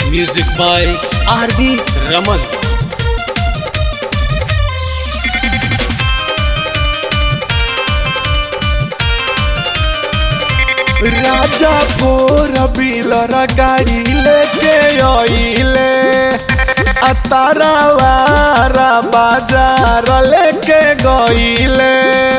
Music by R.V. Raman. Raja four wheeler गाड़ी लेके आइले आ तारावारा बाजार लेके गइले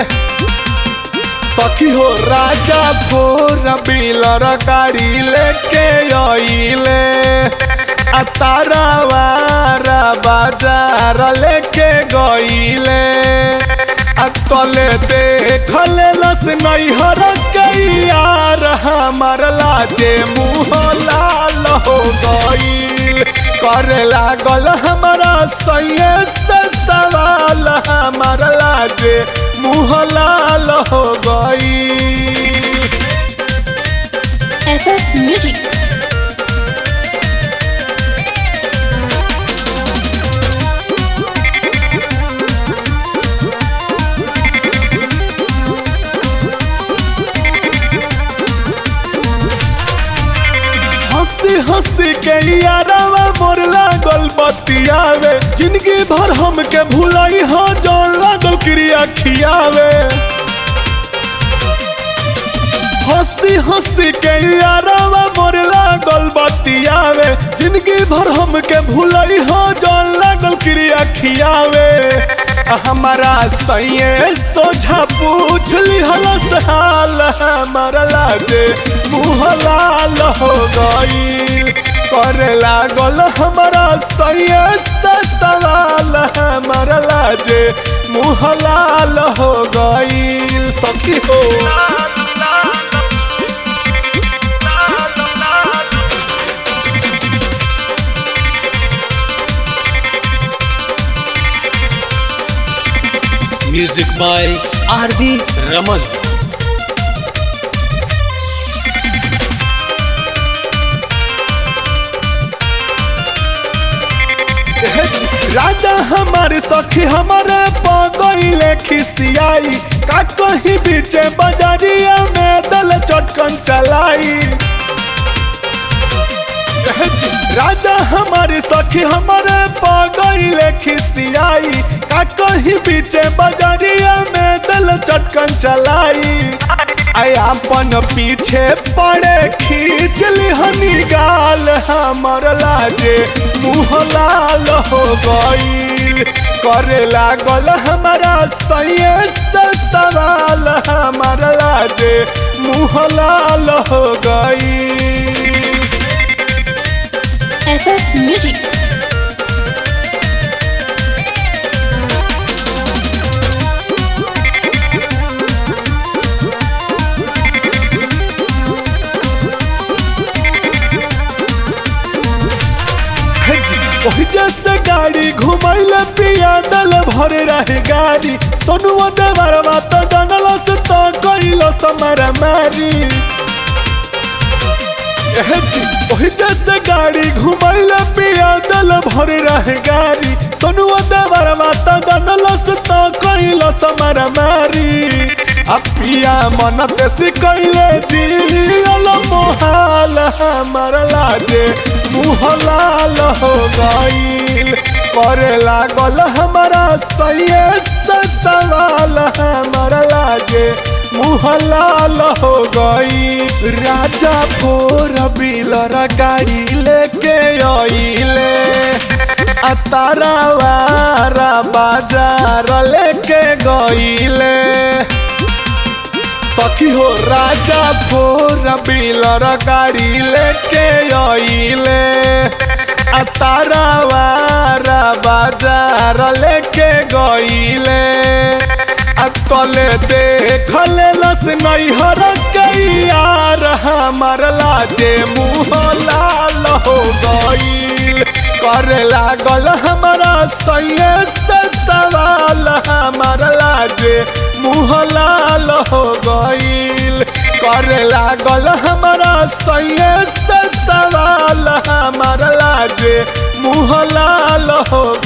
सखी हो राजा फोर बिलर गाड़ी लेके आइले आ तारावारा बाजार लेके गइले आ तले देखले लस नैहर यार हमार लाजे मुँह लाल हो गईल करे लागल हमारा सैये से सवाल हमार लाजे मुँह लाल हो गईल SS Music. हंसी हंसी के यारवा मोर लागल बतियावे जिंदगी भर हमके भुलाई हो जौन लागल क्रिया खियावे हंसी हंसी के यारवा मोर लागल बतियावे जिंदगी भर हमके भुलाई हो जौन लागल क्रिया खियावे हमारा सैये सोझा पूछ लिहलस हाल हमारा लाजे मुँह लाल हो गईल करे लागल हमारा सैये से सवाल हमारा लाजे मुँह लाल हो गईल सखी हो Music by R.V. Raman. राजा हमारे सखी हमारे पगैले खिसियाई का कहीं बीचे बजरिया में दल चटकन चलाई राजा हमारी सखी हमारे पगैले खिसियाई का कहीं बीचे बजरिया में दल चटकन चलाई आई अपन पीछे पड़े खींच लिहनी गाल हमर लाजे मुँह लाल हो गईल करे लागल हमारा सैये से सवाल हमर लाजे मुँह लाल हो गईल SS Music. ओही जैसे गाड़ी घुमैले पिया दल भर रहे गाड़ी सोनुआ देवरवा तो जनलस तो कैलस मारा मारी ओही जैसे गाड़ी घुमैले पिया दल भर रहे गाड़ी सोनुआ देवरवा तो जनलस तो कैलस मारा मारी आ पिया मन ते सिकैले जियल मोहाल हमार लाजे मुँह लाल हो गईल करे लागल हमारा सैये से सवाल हमार लाजे मुँह लाल हो गई राजा फोर बिलर गाड़ी लेके आइले आ तारावारा बाजार लेके गइले सखी हो राजा फोर बिलर गाड़ी लेके आइले आ तारावारा बाजार लेके गइले आ तले देखले लस नैहर यार हमार लाजे मुँह लाल हो गईल करे लागल हमारा सैये से सवाल हमार लाजे मुँह लाल हो गईल करे लागल हमारा सैये से सवाल हमार लाजे मुँह लाल हो